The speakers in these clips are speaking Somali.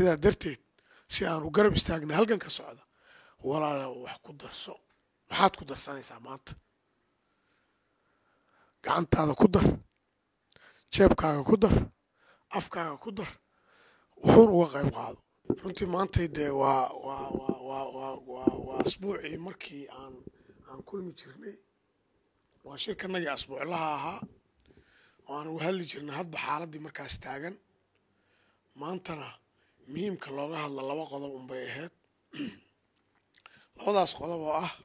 sidaa darteed si aan u garab istaagnay halkan ka socda walaala wax ku darso maxaad ku darsanaysaa maanta gacantaada ku dar jeebkaaga ku dar afkaaga ku dar wuxuun uga qayb qaado runtii maantay dee waa waa waa waa waa waa waa asbuucii markii aan aan kulmi jirnay waa shirkanagii asbuuclaha ahaa oo aan uga hadli jirnay hadba xaaladdii markaas taagan maantana muhiimka looga hadla laba qodob unbay ahayd labadaas qodob oo ah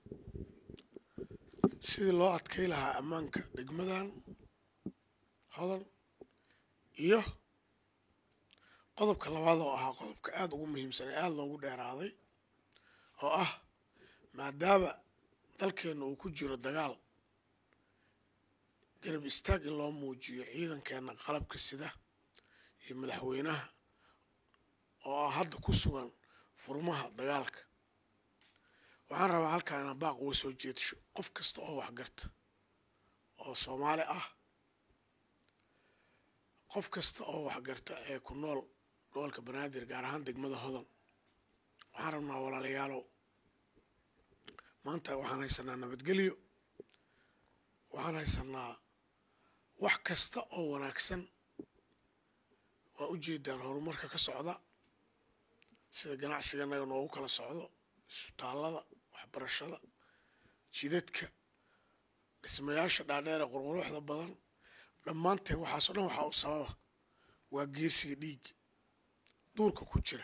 sidii loo adkay lahaa ammaanka degmadan hodan iyo qodobka labaad oo ahaa qodobka aada ugu muhiimsan ee aada loogu dheeraaday oo ah maadaama dalkeenna uu ku jiro dagaal garab istaag in loo muujiyo ciidankeenna qalabka sida iyo madaxweynaha oo ah hadda ku sugan furmaha dagaalka waxaan rabaa halkaan inaan baaq uga soo jeedasho qof kasta oo waxgarta oo soomaali ah qof kasta oo waxgarta ee ku nool gobolka banaadir gaar ahaan degmada hodan waxaan rabnaa walaalayaalow maanta waxaan haysanaa nabadgelyo waxaan haysanaa wax kasta oo wanaagsan waa u jeedaan horumarka ka socda sida ganacsiganaga noogu kala socdo isbitaallada waxbarashada jidadka dhismayaasha dhaadheer ee qurquruxda badan dhammaanteen waxaasoo dhan waxaa u sababa waa geesiga dhiigga duurka ku jira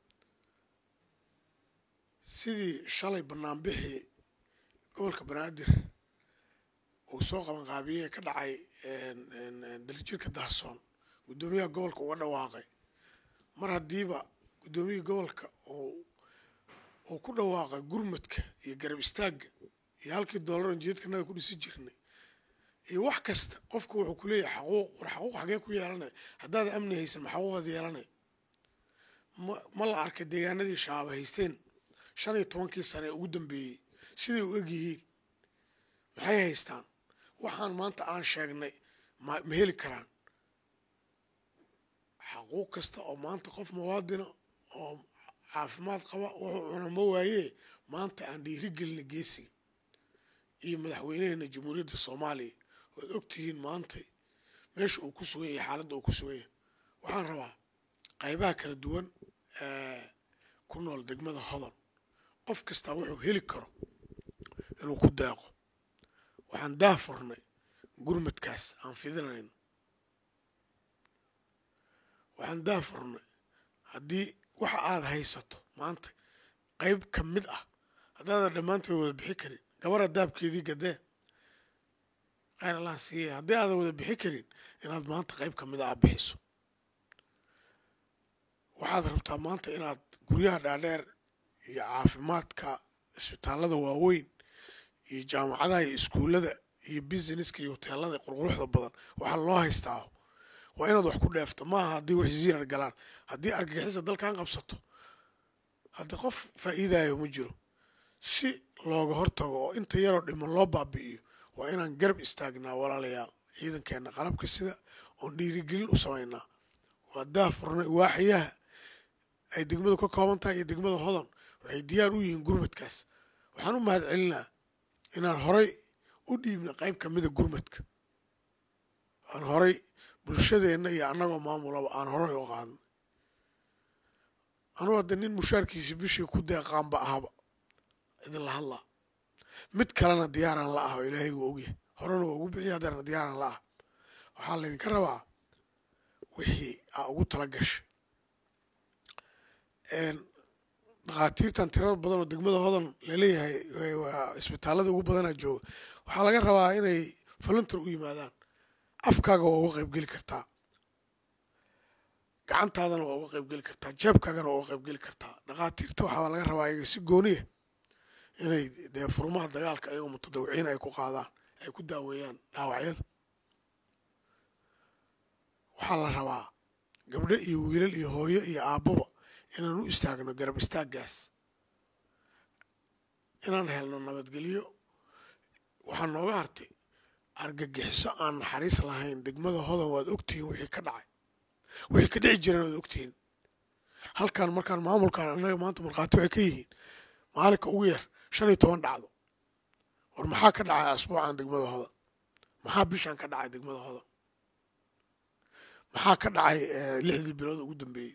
sidii shalay banaanbixii gobolka banaadir uu soo qabanqaabiyey ka dhacay dalijirka dahsoon guddoomiyaha gobolka uga dhawaaqay mar haddiiba guddoomiyihii gobolka uu ku dhawaaqay gurmadka iyo garab istaagga iyo halkii doolaran jeedkanaga ku dhisi jirnay iyo wax kasta qofku wuxuu ku leeyahay xaquuq war xaquuq xagee ku yeelanay haddaad amni haysan ma xaquuqaad yeelanay ma ma la arkay deegaanadii shabaab haysteen shan iyo tobankii sane ee ugu dambeeyey siday u eg yihiin maxay haystaan waxaan maanta aan sheegnay ma ma heli karaan xaquuq kasta oo maanta qof muwaadina oo caafimaad qaba wuxuu cuna ma waayee maanta aan dhiiri gelina geesiga iyo madaxweynaheena jamhuuriyadda soomaaliya oad ogtihiin maanta meesha uu ku sugan yahay xaaladda uu ku sugan yahay waxaan rabaa qaybaha kala duwan ee ku nool degmada hodan qof kastaa wuxuu heli karo inuu ku deeqo waxaan daafurnay gurmadkaas aan fidinayno waxaan daafurnay haddii waxa aad haysato maanta qayb ka mid ah haddaadan dhammaanteed wada bixi karin gabara daabkeedii gadee khayr allah siiye haddii aadan wada bixi karin inaad maanta qayb ka mid ah aad bixiso waxaad rabtaa maanta inaad guryaha dhaadheer iyo caafimaadka isbitaallada waaweyn iyo jaamacadaha iyo iskuullada iyo businesska iyo hoteelada qurquruxda badan waxaa loo haystaa waa inaad wax ku dheefto maaha haddii wax ziirar galaan haddii argagixisa dalkan qabsato haddii qof faa'iidayo ma jiro si looga hortago oo inta yaroo dhiman loo baabi'iyo waa inaan garab istaagnaa walaalayaal ciidankeenna qalabka sida oon dhiirigelin u samaynaa waa daafurnay waaxyaha ay degmadu ka kooban tahay iyo degmada hodan waxay diyaar u yihiin gurmadkaas waxaan u mahad celinaa inaan horay u dhiibna qayb ka mida gurmadka aan horay bulshadeenna iyo annagoo maamulaba aan horay u qaadnay anugu hadda nin mushaarkiisi bishii ku deeqaanba ahaba idinla hadlaa mid kalena diyaaraan la ah oo ilaahay wuu ogyahay horena waa ugu bixiya haddeerna diyaaraan la ah waxaa laydinka rabaa wixii aa ugu tala gashay dhakhaatiirtan tirada badan oo degmada hodan laleeyahay waa isbitaalada ugu badanaa jooga waxaa laga rabaa inay voluntar u yimaadaan afkaaga waa uga qaybgeli kartaa gacantaadana waa uga qaybgeli kartaa jeebkaagana waa uga qaybgeli kartaa dhakhaatiirta waxaa laga rabaa iyaga si gooniya inay dee furmaha dagaalka ayagoo mutadawiciin ay ku qaadaan ay ku daaweeyaan dhaawacyada waxaa la rabaa gabdho iyo wiilal iyo hooyo iyo aabbaba inaan u istaagno garab istaaggaas inaan helno nabadgelyo waxaa nooga hartay argagixiso aan naxariis lahayn degmada hodan waad ogtihiin wixii ka dhacay wixii ka dhici jireen waad ogtihiin halkan markaan maamulkan annaga maanta markhaati waxay ka yihiin maalinka ugu yar shan iyo toban dhacdo war maxaa ka dhacay asbuucan degmadahooda maxaa bishan ka dhacay degmadahooda maxaa ka dhacay lixdii bilood ugu dambeeyey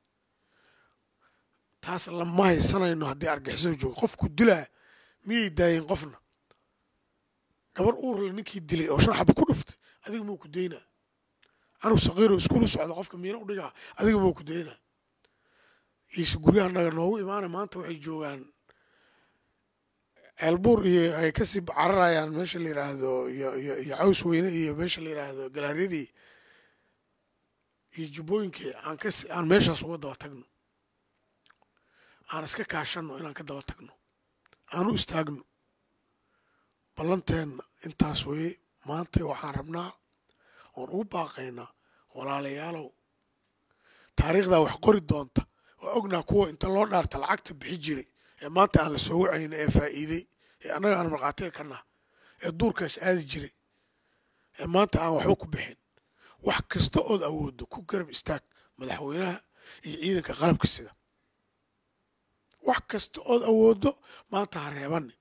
taas lama haysanayno haddii argixisada joogo qofku dilaa miyay daayeen qofna gabar uurle ninkii dilay oo shan xaba ku dhuftay adiga mau ku daynaa anug saqiiro iskuulu socda qofka miina u dhigaa adiga mau ku daynaa iise guryaha naga noogu imaana maanta waxay joogaan ceelbuur iyo ay kasii cararayaan meesha la yiraahdo iyo iyo iyo caws weyne iyo meesha la yiraahdo galaaryadii iyo jubbooyinkii aan kas aan meeshaas uga daba tagno aan iska kaashanno inaan ka daba tagno aan u istaagno ballanteenna intaas weye maanta waxaan rabnaa oon ugu baaqaynaa walaalayaalow taariikhdaa wax qori doonta waa ognaa kuwa inta loo dhaarta lacagta bixi jiray ee maanta aan la soo wacayna ee faa'iiday ee annaga aan markhaatiga ka naha ee duurkaas aadi jiray ee maanta aan waxba ku bixin wax kasta ood awooddo ku garab istaag madaxweynaha iyo ciidanka qalabka sida wax kasta ood awooddo maanta ha reebanin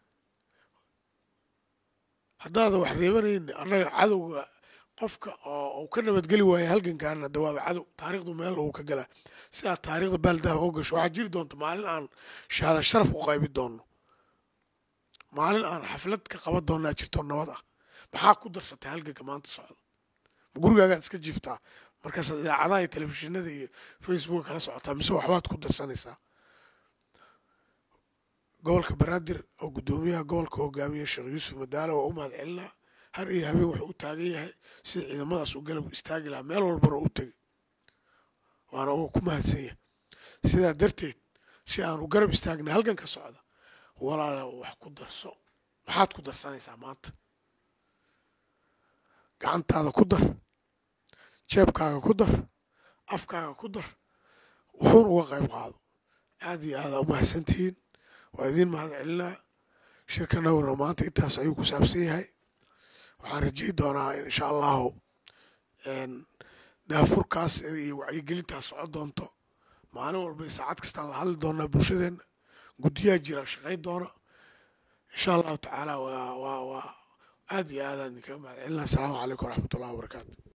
haddaada wax reebanayni annaga cadowga qofka oo uu ka nabadgeli waayo halgankaana dawaaba cadow taariikhdu meel uu ka galaa sidaa taariikhda baaldahaba u gasho waxaa jiri doonta maalin aan shahaada sharaf u qaybi doonno maalin aan xaflad ka qaban doonnaa jirto nabad ah maxaa ku darsatay halganka maanta socda ma gurigaagaad iska jiiftaa markaasaad idaacadaha iyo telefishinada iyo facebooka kala socotaa mise waxbaad ku darsanaysaa gobolka banaadir oo guddoomiyaha gobolka hogaamiya sheekh yuusuf madaalo waa u mahad celinaa har iyo habeen wuxuu u taagan yahay sida ciidamadaas uu galab istaagi lahaa meel walbana u tegay waana uga ku mahadsan yahay sidaa darteed si aanu garab istaagna halkan ka socda walaala wax ku darso maxaad ku darsanaysaa maanta gacantaada ku dar jeebkaaga ku dar afkaaga ku dar wuxuuna uga qayb qaado aad iyo aada u mahadsantihiin waa idiin mahad celinaa shirkanaguna maanta intaas ayuu ku saabsan yahay waxaan rajay doonaa insha allahu daafurkaas iyo wacyigelintaas soco doonto maalin walba saacad kastaan la hadli doonaa bulshadeenna guddiyaa jira shaqay doona insha allahu tacaala waa waa waa aad iyo aadaan idinkaga mahad celinaa asalaamu calaykum waraxmat ullahi wabarakaatu